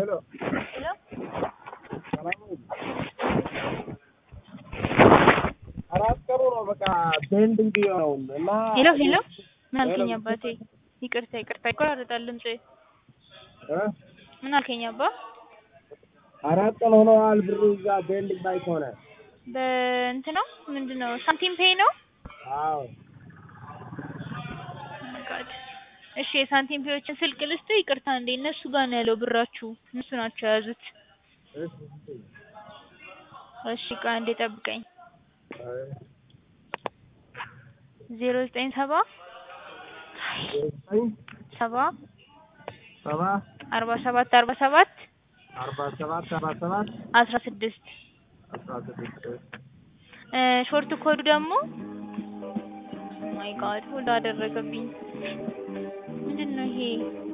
ሄሎ ሄሎ ሰላም ነው? አራት ቀኑ ነው በቃ ቤንዲንግ ነው እና ሄሎ ሄሎ ምን አልከኝ ሄሎ። አባቴ? ይቅርታ ይቅርታ ይቆራረጣል ድምጽ። እ? ምን አልከኝ አባ? አራት ቀን ሆነዋል ብሩ እዛ ቤንዲንግ ላይ ከሆነ በእንት ነው ምንድን ነው ሳንቲም ፔይ ነው? አዎ ጋድ እሺ የሳንቲም ፔዮችን ስልክ ልስጥ። ይቅርታ እንዴ እነሱ ጋር ነው ያለው ብራችሁ፣ እነሱ ናቸው የያዙት። እሺ እሺ እሺ ቃ እንዴ ጠብቀኝ። አይ ዜሮ ዘጠኝ ሰባ ዘጠኝ ሰባ ሰባ አርባ ሰባት አርባ ሰባት አርባ ሰባት አርባ ሰባት አስራ ስድስት አስራ ስድስት እ ሾርት ኮዱ ደግሞ ማይ ጋድ ሁሉ አደረገብኝ። ምንድን ነው ይሄ?